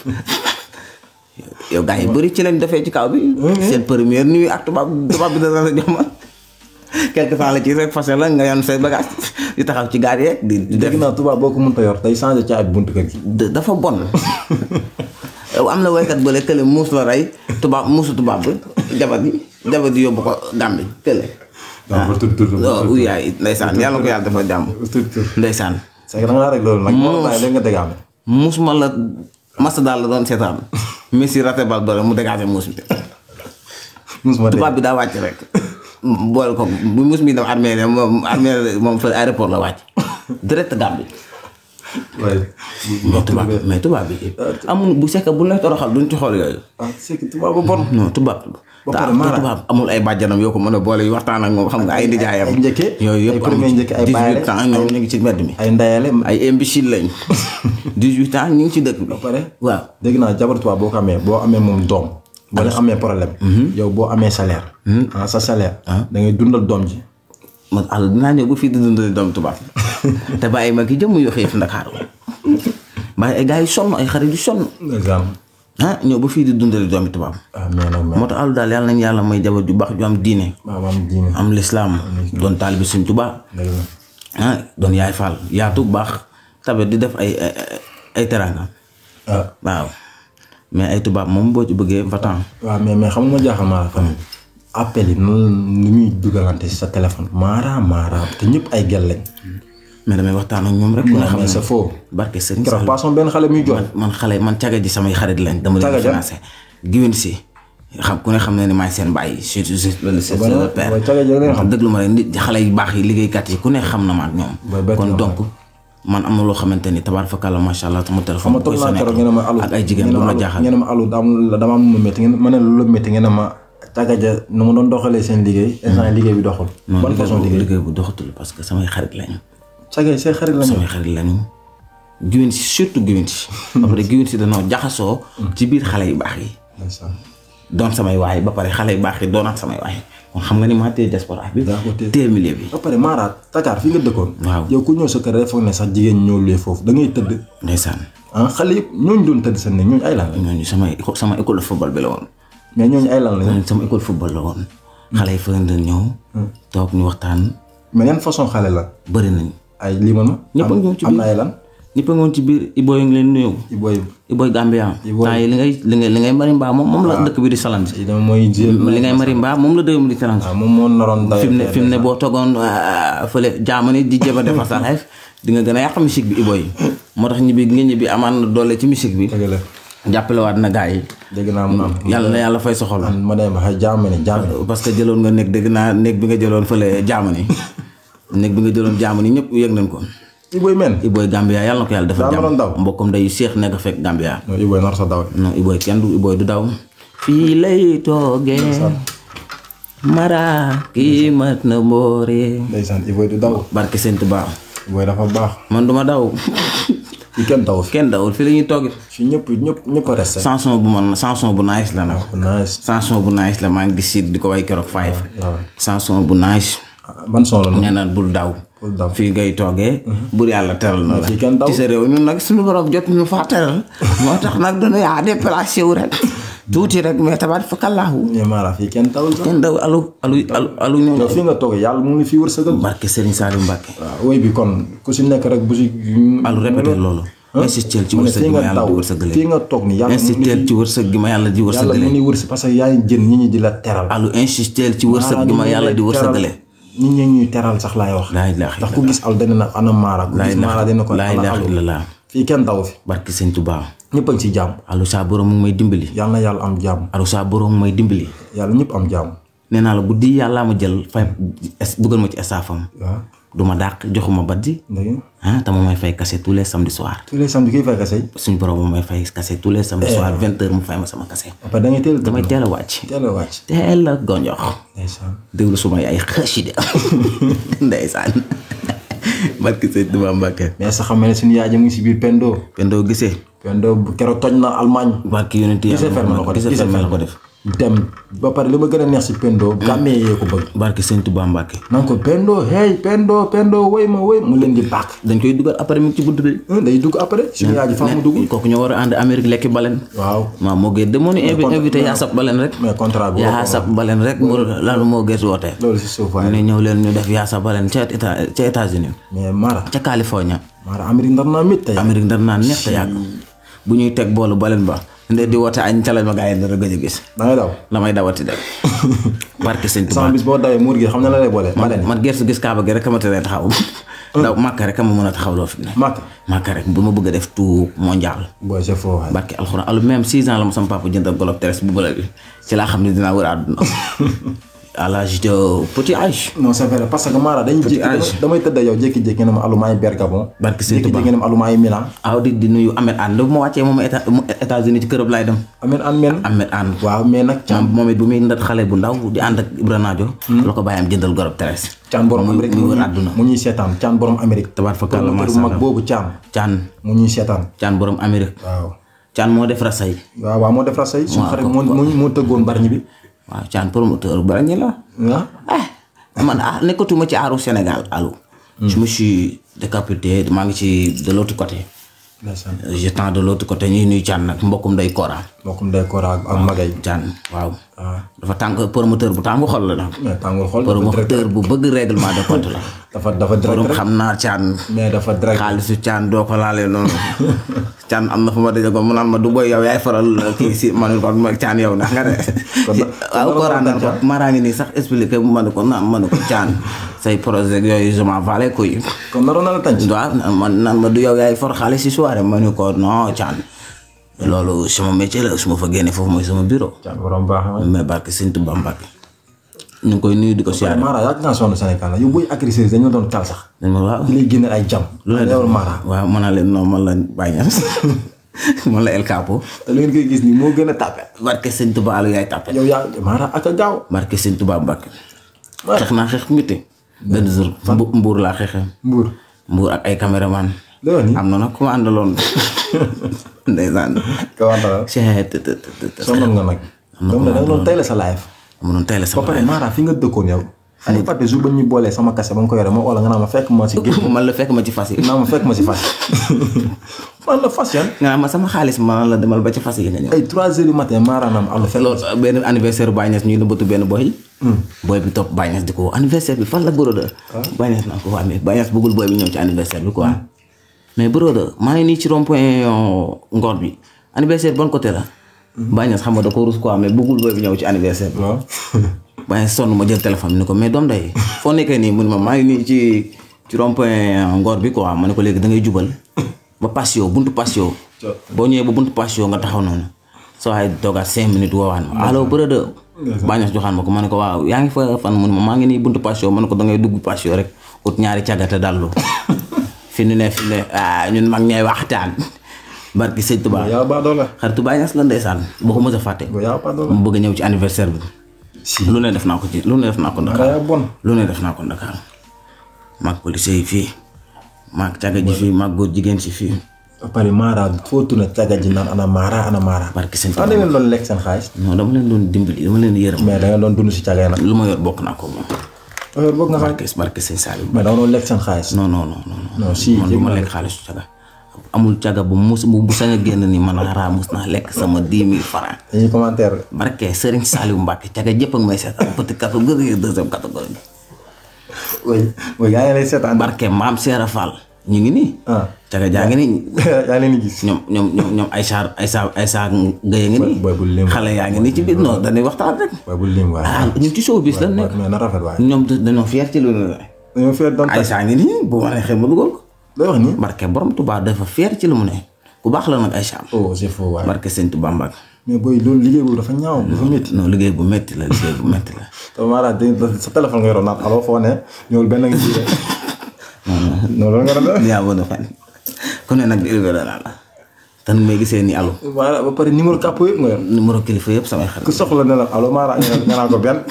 Speaker 2: yow gars yi bëri ci lañ defee ci kaw bi seen première nuit ak tubaab tubaab bi dana la jox quelque temps la ci rek fase la nga yoon say bagage di taxaw ci gaar yeeg di di def
Speaker 1: dégg naa tubaab boo ko mënta yor day changé ci ak buntu kër gi
Speaker 2: da- dafa bon yow am na woykat bële kële muus la rey tubaab muusu tubaab bi jabar ji jabar ji yóbbu ko Gàmbi kële
Speaker 1: donc ba tur tur
Speaker 2: waaw yaay ndeysaan yàlla ko yàlla dafa jàmm
Speaker 1: tur tur
Speaker 2: ndeysaan
Speaker 1: c'est que da ngaa rek loolu nag moo bàyyi léegi nga dégaame
Speaker 2: muus ma la masa daal la doon seetaan Messi raté bal doole mu dégagé muus bi
Speaker 1: musuma dégg
Speaker 2: tubaab bi daa wàcc rek boole ko bu muus mi dem armée moom armée moom fa aéroport la wàcc direct Gàmbi
Speaker 1: waaye.
Speaker 2: mais tubaab mais tubaab bi amul bu sekk bu lay toroxal duñ ci xool yooyu
Speaker 1: ah c'est que tubaab bu bon.
Speaker 2: non tubaab
Speaker 1: Ba
Speaker 2: te
Speaker 1: pare
Speaker 2: am-
Speaker 1: Mara.
Speaker 2: tubaab amul ay bàjjanam yoo ko mën a boole yu waxtaan ak moom xam nga ay nijaayam
Speaker 1: ay njëkke,
Speaker 2: yooyu
Speaker 1: ay
Speaker 2: yëpp
Speaker 1: premier
Speaker 2: amu ci.
Speaker 1: njëkke, ay
Speaker 2: 18
Speaker 1: baayale,
Speaker 2: ans ñoom ñu ngi ci mbedd mi
Speaker 1: ay ndayale.
Speaker 2: ay imbécile lañ 18 ans ñu ngi ci dëkk bi
Speaker 1: ba pare.
Speaker 2: waaw
Speaker 1: dégg naa jabar tubaab boo ko amee boo amee moom doom. boo leen amee problème. yow boo amee salaire. ah sa salaire. da ngay dundal doom ji.
Speaker 2: man àll dinaa ñëw ba fii di dundali doom tubaab te bàyyi ma ki jëmm yoo xiif Ndakaaru bàyyi ay gars yu sonn ay xarit yu sonn
Speaker 1: exemple.
Speaker 2: ah ñëw ba fii di dundali doomi tubaab
Speaker 1: ah mais nag mais.
Speaker 2: moo tax àllu daal yàlla nañ yàlla may jabar ju baax ju am diine
Speaker 1: waaw am diine.
Speaker 2: am lislaam doon taalibi suñ Tuubaa
Speaker 1: dëgg la.
Speaker 2: ah doon yaay faal yaatu baax tabe di def ay ay ay teraanga
Speaker 1: ah
Speaker 2: waaw mais ay tubaab moom boo ci bëggee vatan
Speaker 1: waaw mais mais xam nga ma jaaxal maa la fan. appel yi noonu nu muy dugalante si sa téléphone. maara maara te ñëpp ay gel lañ.
Speaker 2: mais damay waxtaan ak ñoom rek ku ne xam
Speaker 1: mais c'est
Speaker 2: ne
Speaker 1: faux.
Speaker 2: barke Serigne
Speaker 1: keroog
Speaker 2: Sall
Speaker 1: passons benn xale muy jooy.
Speaker 2: man xale man caga ji samay xarit lañ dama
Speaker 1: Caga
Speaker 2: leen
Speaker 1: ja?
Speaker 2: financé giwén si xam ku ne xam ne ni maay seen bàyyi surtout c'est le c'est le père
Speaker 1: waaye caga ja leen xam.
Speaker 2: dëgg lu ma rek nit xale yu baax yi liggéeykat yi ku ne xam na ma ak ñoom
Speaker 1: Booy bett
Speaker 2: kon
Speaker 1: na
Speaker 2: donc man am na loo xamante ni tabaar fakàlla macha allah sama téléphone
Speaker 1: ma
Speaker 2: bu
Speaker 1: toog
Speaker 2: koy
Speaker 1: naa
Speaker 2: sonné
Speaker 1: keroog ngeen ne ma alu.
Speaker 2: ak ay jigéen
Speaker 1: ngeen
Speaker 2: bu
Speaker 1: ne
Speaker 2: ma
Speaker 1: alu-
Speaker 2: jaaxal
Speaker 1: ngeen ne ma alu dama dama am lu métti ngeen ma ne lu métti ngeen ne ma caga ja nu mu doon doxalee seen liggéey. instant yii liggéey bi doxul.
Speaker 2: non
Speaker 1: ban façon
Speaker 2: liggéey bu
Speaker 1: liggéey.
Speaker 2: liggéey bu doxatul parce que samay xarit lañu
Speaker 1: caga yi say xarit lañu.
Speaker 2: samay xarit lañu giwén si surtout giwén si après giwén si danoo jaxasoo ci biir xale yu baax yi
Speaker 1: ndeysaan.
Speaker 2: doon samay waay ba pare xale yu baax yi doonaat samay waay kon xam nga ni maa téye diaspora bi
Speaker 1: daa ko téye.
Speaker 2: téye milieu bi
Speaker 1: ba pare Mara Dakar fi nga dëkkoon.
Speaker 2: waaw.
Speaker 1: yow ku ñëw sa kër rek foog ne sax jigéen ñi ñoo luy foofu da ngay tëdd.
Speaker 2: ndeysaan
Speaker 1: ah xale yëpp ñooñu doon tëdd seen ne ñooñu ay lan lañ.
Speaker 2: ñooñu sama éco- sama école de football bi la woon
Speaker 1: mais ñooñu ay lan lañ.
Speaker 2: ñooñu sama école football la woon xale yi fa doon ñëw toog ñu waxtaan
Speaker 1: mais yan façon xale la.
Speaker 2: bëri nañ
Speaker 1: ay limal ma.
Speaker 2: Ñëpp a
Speaker 1: am-
Speaker 2: ngi ñëw ci
Speaker 1: am
Speaker 2: biir.
Speaker 1: na ay lan.
Speaker 2: ñëpp a ngoon ci biir Ibo yi ngi leen nuyu
Speaker 1: i booy
Speaker 2: Iboy Gambia
Speaker 1: Iboy.
Speaker 2: temps yi li ngay li ngay li ngay marimba moom moom la dëkk bi di salansi
Speaker 1: yi dama mooy jël.
Speaker 2: li ngay marimba moom la dëkk bi di salansi
Speaker 1: waaw moom moo naroon daw.
Speaker 2: fi mu ne fi mu ne boo toogoon ah, fële jaamani di jéem a defar sa life di nga gën a yàq musique bi Iboy moo tax ñibbi nga ñibbi amaan na doole ci musique bi
Speaker 1: dëgg la
Speaker 2: jàppale waat na gars yi
Speaker 1: dégg naa mu naan.
Speaker 2: yàlla na yàlla fay sa xol
Speaker 1: man ma dem ba xay jaam ne jaam ne.
Speaker 2: parce que jëloon nga néeg dégg naa néeg bi nga jëloon fële jaamani néeg bi nga jëloon jaamani ñëpp yëg nañ ko
Speaker 1: i booy men.
Speaker 2: Iboy Gambia yàlla na ko yàlla defal
Speaker 1: Daa naroon daw.
Speaker 2: jàmm mbokkam day seex nekk fekk Gambia
Speaker 1: non i booy nar sa daw.
Speaker 2: non Iboy kenn du Iboy du daw fii lay toogee mara kii mat na mboore
Speaker 1: ndeysaan i booy du daw.
Speaker 2: barke Sëñ Tuubaa
Speaker 1: i booy dafa baax.
Speaker 2: man duma daw
Speaker 1: i kenn daw fi.
Speaker 2: kenn dawul fii la ñuy toog
Speaker 1: fi ñëpp ñëpp ñëpp a resté.
Speaker 2: chanson bu man chanson bu nice la nag
Speaker 1: nice.
Speaker 2: chanson bu nice la maa ngi gis si di ko way keroog five
Speaker 1: waaw.
Speaker 2: chanson bu nice
Speaker 1: ban son la noonu.
Speaker 2: nee na bul daw
Speaker 1: Bul daw.
Speaker 2: fii ngay toogee bur yàlla teral na la
Speaker 1: fii kenn daw.
Speaker 2: ci sa réew ñun nag suñu borom jot ñu faa teral moo tax nag dañu yaa déplacé wu rek tuuti rek mais tabaat fa kallaahu
Speaker 1: mais Mara fii kenn dawul sax.
Speaker 2: kenn daw alu alu alu alu ñëw
Speaker 1: yow fii nga toog yàlla mu ngi fi wërsëgal.
Speaker 2: barke Serigne Saliou Mbacke
Speaker 1: waaw woy bi kon ku si nekk rek bu si.
Speaker 2: alu répété loolu insistel ci
Speaker 1: mu ne
Speaker 2: wërsëg
Speaker 1: fii
Speaker 2: gi ma
Speaker 1: nga
Speaker 2: yàlla
Speaker 1: daw
Speaker 2: di wërsëgale
Speaker 1: fii nga toog ni yàlla mu ngi
Speaker 2: insistel ci wërsëg gi ma yàlla di
Speaker 1: yàlla
Speaker 2: wërsëgale
Speaker 1: mu ngi wërsëg parce que yaa ngi jën nit ñi di la teral.
Speaker 2: alu insistel ci wërsëg gi ma yàlla di wërsëgale
Speaker 1: nit ñi ñuy teral sax laay wax.
Speaker 2: laa ilaaha
Speaker 1: ndax ku gis al dana na ana Mara ku
Speaker 2: laa
Speaker 1: gis Mara dina ko
Speaker 2: ilaaha
Speaker 1: ana
Speaker 2: ilaaha
Speaker 1: alu
Speaker 2: illallah
Speaker 1: fii kenn daw fi
Speaker 2: barke Sëñ Tuubaa
Speaker 1: ñëpp a ngi ci jàmm
Speaker 2: alu saa borom mu ngi may dimbali
Speaker 1: yàlla na yàlla am jàmm
Speaker 2: alu saa borom mu may dimbali
Speaker 1: yàlla ñëpp am jàmm
Speaker 2: nee naa la guddi yàllaa ma jël fay es- dugal ma ci estafam
Speaker 1: waaw
Speaker 2: du ma dàq joxuma baddi
Speaker 1: dégg nga
Speaker 2: ah te ma may fay kase tous les samedi soir
Speaker 1: tous les samedi kiy fay kase
Speaker 2: suñ borom mu may fay kase tous les samedi soir vingt heures mu fay ma sama kase
Speaker 1: après da ngay teel a
Speaker 2: damay teel a wàcc
Speaker 1: teel a wàcc
Speaker 2: teel a gonjox
Speaker 1: ndeysaan
Speaker 2: déglu suma ay xasida ndeysaan barki sëñ Tuubaa Mbàkke
Speaker 1: mais sax xam ne suñu yaay ji mu ngi si biir Pendo
Speaker 2: Pendo gisee
Speaker 1: Pendo bu keroog toj na Allemagne
Speaker 2: barki yonent
Speaker 1: gisee ferme la ko
Speaker 2: yàlla
Speaker 1: def
Speaker 2: gisee
Speaker 1: gisee
Speaker 2: ferme la
Speaker 1: ferme
Speaker 2: ko def
Speaker 1: dem ba pare li ma gën a neex si Pendo gàmmee yee ko bëgg
Speaker 2: barki sëñ Tuubaa Mbàkke
Speaker 1: naan ko Pendo hey Pendo Pendo woy ma woy mu leen di bàkk
Speaker 2: dañ koy dugal après mu ngi ci bunt bi
Speaker 1: day dugg après suñu yaay ji fa mu dugg
Speaker 2: kooku ñoo war a ànd Amérique lekki balen
Speaker 1: waaw
Speaker 2: waaw moo gën de moo ñu invité invité yaa sab balen rek
Speaker 1: mais contrat bi
Speaker 2: yaa sab balen rek mu lan moo gën woote
Speaker 1: loolu si suuf
Speaker 2: mu
Speaker 1: waaye
Speaker 2: ne ñëw leen ñu def yaa sab balen ca état ca États-Unis
Speaker 1: mais Mara
Speaker 2: ca California
Speaker 1: Mara Amérique ndar naa mit tey
Speaker 2: Amérique ndar naan neex te yàgg bu ñuy teg boolu balen ba nde di woote añ ca lañ ma gaa yi dara gëj a gis
Speaker 1: da ngay daw
Speaker 2: damay dawati dem barke sëñ Tuubaa
Speaker 1: sama bis boo dawee muur gi xam na la lay boole ma leen
Speaker 2: man gerte gis kaaba gi rek ma tere taxaw daw màkka rek ma mën a taxaw loo fi ne
Speaker 1: màkk
Speaker 2: màkka rek bu ma bëgg a def tout mondial
Speaker 1: booy c'est faux waaye
Speaker 2: barke alxuraan alu même six ans la ma sama papa jëndal golob teres bu bële bi ci laa xam ne dinaa wër àdduna à l'âge de petit âge
Speaker 1: non c'est vrai parce que Mara dañuy jékki
Speaker 2: âge.
Speaker 1: damay tëdd yow jékki-jékki ne ma alu maay Bergabon
Speaker 2: Barke Sëñ Tuubaa.
Speaker 1: jékki-jékki ne ma alu maay Milan
Speaker 2: aw di di nuyu Ahmed Anne bu ma wàccee moom état États-Unis ci këram laay dem
Speaker 1: amen an men
Speaker 2: Ahmed Anne
Speaker 1: waaw mais nag
Speaker 2: moom moom it bu muy ndat xale bu ndaw di ànd ak Ibra Naajo la ko bàyyam jëndal gorob teres
Speaker 1: caan borom
Speaker 2: muy
Speaker 1: Amérique
Speaker 2: muy
Speaker 1: mu
Speaker 2: wër
Speaker 1: ñuy-
Speaker 2: àdduna
Speaker 1: mu ñuy seetaan caan borom Amérique
Speaker 2: tabaar fa kàlla
Speaker 1: promoteur
Speaker 2: masha
Speaker 1: bu mag
Speaker 2: Allah
Speaker 1: boobu caan
Speaker 2: caan
Speaker 1: mu ñuy seetaan
Speaker 2: caan borom Amérique
Speaker 1: waaw
Speaker 2: caan moo def rasay
Speaker 1: waaw waaw moo def ra say suñu xarit moo moo moo tëggoon barñi bi
Speaker 2: waaw caan promoteur bu ñi la
Speaker 1: ah
Speaker 2: ah man ah nekkatuma ci aaru Sénégal allo je me suis décapité maa ngi ci de l'autre côté
Speaker 1: ndeysaan
Speaker 2: je tends de l'autre côté ñuy nuy caan nag mbokkum day Kora
Speaker 1: mbokkum day koora ak magay
Speaker 2: caan waaw
Speaker 1: waaw
Speaker 2: dafa tàng promoteur bu tàng xol la nag
Speaker 1: mais tàngul xool dafa direct
Speaker 2: promoteur bu bëgg règlement de compte la
Speaker 1: dafa dafa direct
Speaker 2: borom
Speaker 1: rek
Speaker 2: xam naa caan
Speaker 1: mais dafa direct
Speaker 2: xaalisu caan doo ko laalee noonu caan am na fu ma daje ko mu naan ma du boy yow yaay faral kii si ma ne ko ma caan yow ndax nga de
Speaker 1: Kon da-
Speaker 2: waaw
Speaker 1: kon
Speaker 2: ko
Speaker 1: dara
Speaker 2: ràndal ko
Speaker 1: Caan.
Speaker 2: maraa ngi nii sax expliqué ma ne ko naan ma ne ko caan say projet yooyu je m'en valais kuy
Speaker 1: kon naroon na la tànc
Speaker 2: waaw man naan ma du yow yaay for xaalis si soirée ma ne ko non caan loolu sama métier la su ma fa génnee foofu mooy sama bureau
Speaker 1: caan borom baax na
Speaker 2: mais barke Sëñ Tuubaa Mbàkke ñu ngi koy nuyu di ko siyaare
Speaker 1: Mara yàgg naa sonn Sénégal la yow booy agressé dañu la doon kal sax
Speaker 2: dañ ma waaw
Speaker 1: di lay génne ay jam
Speaker 2: lu la
Speaker 1: yow
Speaker 2: def
Speaker 1: Mara
Speaker 2: waaw mën naa leen non man la Baye Niass man la El Capo
Speaker 1: te li ngeen koy gis nii moo gën a tàppe
Speaker 2: barke Sëñ Tuubaa Alu yaay tàppe
Speaker 1: yow yaa Mara ak a gaaw
Speaker 2: barke Sëñ Tuubaa Mbàkke xeex naa xeex miti benn jour mbu- mbuur laa xeexee
Speaker 1: mbuur
Speaker 2: mbuur ak ay caméraman
Speaker 1: la wax ni
Speaker 2: am na nag ku ma àndaloon ndeysaan
Speaker 1: ka wax dara
Speaker 2: cee të të të të
Speaker 1: sonnoon nga nag dama ne da nga doon tey la sa live
Speaker 2: mu doon tey la
Speaker 1: ba
Speaker 2: sama
Speaker 1: pare Mara fi nga dëkkoon yow ay fàtte jour ba ñu boolee sama kase ba nga ko yore ma wala nga naa ma fekk ma si géej
Speaker 2: man la fekk ma ci fas yi
Speaker 1: naa ma fekk ma si fas man la fas yan
Speaker 2: nga naan ma sama xaalis ma la demal ba ci fas yi nga ñëw
Speaker 1: ay 3 heures du matin Mara naam àll fekk
Speaker 2: loolu benn anniversaire Baye Niass ñuy nëbbatu benn boy boy bi topp Baye Niass di ko anniversaire bi fan la broda Baye Niass naa ko waa mais Baye Niass bëggul boy bi ñëw ci anniversaire bi quoi mais broda maa ngi nii ci rond point ngor bi anniversaire bon côté la Baye Niass xam nga da ko rus quoi mais bëggul boy bi ñëw ci anniversaire bi
Speaker 1: waaw
Speaker 2: Baye Niass sonn ma jël téléphone ni ko mais doom day foo nekkee nii mu ne ma maa ngi nii ci ci rond point ngor bi quoi ma ne ko léegi da ngay jubal ba patio buntu patio boo ñëwee ba buntu patio nga taxaw noonu soo ay toogaat cinq minutes woowaan ma allo brother Baye Niass joxaan ma ko ma ne ko waaw yaa ngi fa fan mu ne ma maa ngi nii buntu patio ma ne ko da ngay dugg patio rek ut ñaari càggate dallu fi nu ne fi ne ah ñun mag ñooy waxtaan barki sëñ Tuubaa
Speaker 1: yaa baa doole
Speaker 2: xaritu Baye Niass la ndeysaan boo ko mës a fàtte
Speaker 1: yaa baa doole
Speaker 2: mu bëgg a ñëw ci anniversaire bi lu ne def naa ko ci lu ne def naa ko
Speaker 1: Mara
Speaker 2: Dakar
Speaker 1: yaa bon
Speaker 2: lu ne def naa ko Dakar maag policier yi fii maag càgga ji fii maag góor jigéen si fii
Speaker 1: ba pare Mara foo tourné caga ji naan ana Mara ana Mara
Speaker 2: barki sëñ
Speaker 1: ah da ngeen doon lekk seen xaalis
Speaker 2: non dama leen doon dimbali dama leen yërëm
Speaker 1: mais da ngeen doon dund si caga yi nag
Speaker 2: lu ma yor bokk naa ko moom
Speaker 1: heure boog nga xam
Speaker 2: barke barke sëñ Saliou
Speaker 1: mais da nga doon lekk seen xaalis
Speaker 2: non non non non
Speaker 1: non si
Speaker 2: man du ma lekk xaalisu caga amul caga bu mus bu bu sañ a génn ni man xaraa mus naa lekk sama dix mille francs
Speaker 1: dañuy commentaire
Speaker 2: barke Serigne Saliou Mbacke caga jëpp ak may seetaan petit catégorie deuxième catégorie
Speaker 1: oui oui yaa ngi lay seetaan
Speaker 2: barke maam Seera Fall ñu ngi nii
Speaker 1: ah
Speaker 2: caga jaa ngi nii
Speaker 1: yaa leen di gis
Speaker 2: ñoom ñoom ñoom ñoom Aïssa Aïssa Aïssa Gueye ngi nii
Speaker 1: booy bul lim
Speaker 2: xale yaa ngi nii ci biir non dañuy waxtaan rek
Speaker 1: booy bul lim waaye
Speaker 2: ah ñun ci showbiz la nekk
Speaker 1: mais na rafet waaye
Speaker 2: ñoom dañoo fier ci lu ne
Speaker 1: dañoo fee doon tag
Speaker 2: Aïssa ngi nii bu ma neexee ma dugal ko
Speaker 1: lay wax nii
Speaker 2: barke borom Touba dafa fier ci lu mu ne ku baax la nag Aïssa
Speaker 1: oh c'est faux waaye
Speaker 2: barke sëñ Touba Mbacke
Speaker 1: mais booy loolu liggéey boobu dafa ñaaw dafa métti
Speaker 2: non liggéey bu metti la liggéey bu metti la
Speaker 1: te Mara dañ sa téléphone nga yoroon naan allo foo ne ñëwul benn nga ji non loolu nga doon def
Speaker 2: yaa mën a fen ku ne nag di élevé la la te nu may gisee ni allo
Speaker 1: Mara ba pare numéro kàpp yëpp nga yor
Speaker 2: numéro kilifa yëpp samay xarit
Speaker 1: ku soxla ne la allo Mara nga nga naan ko benn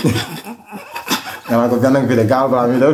Speaker 1: nga naan ko benn nga fi de gaaw gaaw mi def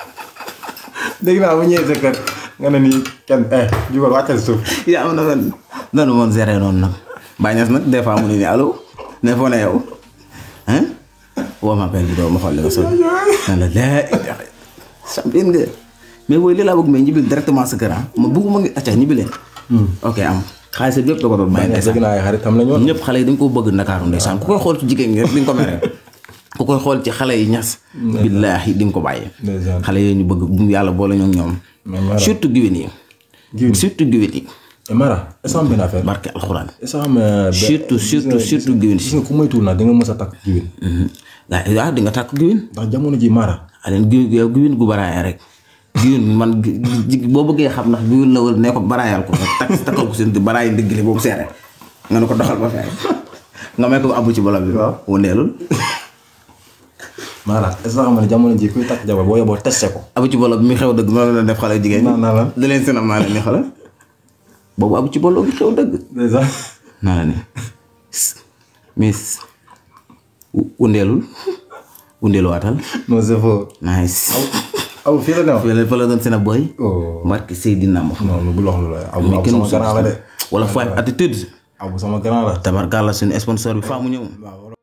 Speaker 1: dégg naa bu ñëwee sa kër nga ne nii kenn eh jugal wàccal suuf
Speaker 2: yaa mën a fen noonu moom géré noonu nag Baye Niass nag des fois mu ne ni allo ne foo ne yow hein woo ma appel vidéo ma xool li nga sol nan la laa ilaha champion nga mais booy li laa bëgg mais ñibbil directement sa kër ah ma bëgguma ngi acca ñibbi leen ok am xaalis bi yëpp da ko doon bàyyi ndeysaan
Speaker 1: dégg naa ay xaritam la ñoon
Speaker 2: ñëpp xale yi dañ ko bëgg Ndakaaru ndeysaan ku koy xool ci jigéen ñi rek di nga ko mere ku koy xool ci xale yi ñas billaahi di nga ko bàyyi
Speaker 1: ndeysaan
Speaker 2: xale yooyu ñu bëgg bu yàlla boole ñoom ñoom
Speaker 1: mais Mara
Speaker 2: surtout giwén yi
Speaker 1: Giwén.
Speaker 2: surtout giwén yi
Speaker 1: Eh, Mara est-ce que am benn affaire
Speaker 2: barke alxuraan
Speaker 1: est-ce que am euh, benn-
Speaker 2: surtout surtout
Speaker 1: gis nga-
Speaker 2: surtout giwén
Speaker 1: gis
Speaker 2: si
Speaker 1: nga ku moytuwul nag di nga mës a takk jiwin
Speaker 2: gaa waaw di nga tàkk giwén
Speaker 1: ndax jamono ji Mara
Speaker 2: aleen giwén yow giwén gu baraaya rek giwén man gi- gi- boo bëggee xam ndax giwén la wala nee ko baraayal ko nga takk takkal ko seen di baraay ndiggli boobu seere nga ne ko doxal ba fee nga may ko abu ci bolam bi
Speaker 1: Waaw.
Speaker 2: wëndeelul
Speaker 1: maanaam est-ce que xam nga ne jamono ji kuy takk jabar boo yeboo testé ko.
Speaker 2: abu ci bolo bi mi xew dëgg noonu la def xale jigéen
Speaker 1: naan naa la.
Speaker 2: da leen sinam naa leen ni xale boobu abu ci bolo bi xew dëgg
Speaker 1: déjà.
Speaker 2: naa la ni miss undeelul undeeluwaatal
Speaker 1: non c'est faux.
Speaker 2: nice
Speaker 1: aw fii la ne
Speaker 2: fii la fa la doon seen ab boy
Speaker 1: oh.
Speaker 2: Marque Seydina Mohamed
Speaker 1: non bu lox lu la aw
Speaker 2: mais
Speaker 1: aw
Speaker 2: kenn
Speaker 1: sama
Speaker 2: musul
Speaker 1: grand la de.
Speaker 2: wala five attitude
Speaker 1: aw sama grand la.
Speaker 2: tabarkalla suñu sponsor bi faa mu ñëw
Speaker 1: waaw